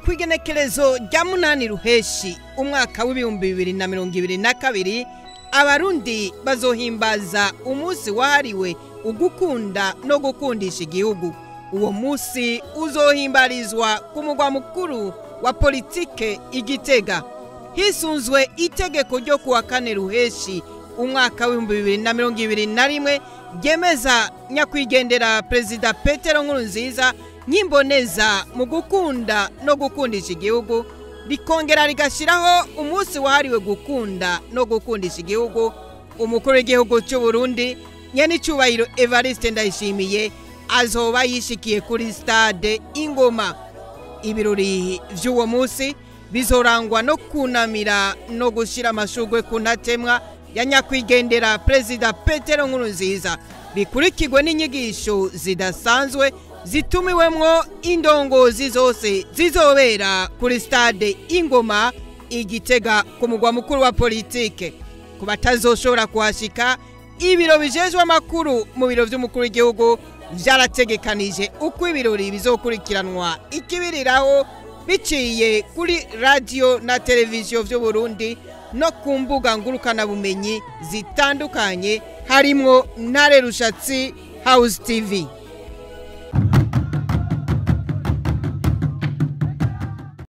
ku igenekerezo rya munani ruheshi umwaka w'ibihumbi bibiri na mirongo ibiri na kabiri abarundi bazohimbaza umunsi wahariwe ugukunda no gukundisha igihugu uwo munsi uzohimbarizwa ku mugwa mukuru wa politike igitega hisunzwe itegeko ryo kuwa kane ruheshi umwaka w'ibihumbi bibiri na mirongo ibiri na rimwe ryemeza nyakwigendera perezida petero nkurunziza nk'imboneza mu gukunda no gukundisha igihugu rikongera rigashyiraho umunsi wahariwe gukunda no gukundisha igihugu umukuru w'igihugu cy'u Burundi nyenicubahiro evariste ndayishimiye azoba yishikiye kuri stade ingoma ibirori by'uwo munsi bizorangwa no kunamira no gushyira amashugwe ku ntatemwa ya nyakwigendera perezida petero nkurunziza bikurikirwe n'inyigisho zidasanzwe zitumiwemwo indongozi zose zizobera kuri stade ingoma igitega ku mugwa mukuru wa politike ku batazoshobora kuhashika ibiro bijejwe amakuru mu biro by'umukuru w'igihugu byarategekanije uko ibirori bizokurikiranwa ikibiriraho biciye kuri radiyo na televiziyo by'u Burundi no ku mbuga ngurukanabumenyi zitandukanye harimwo ntare rushatsi house tv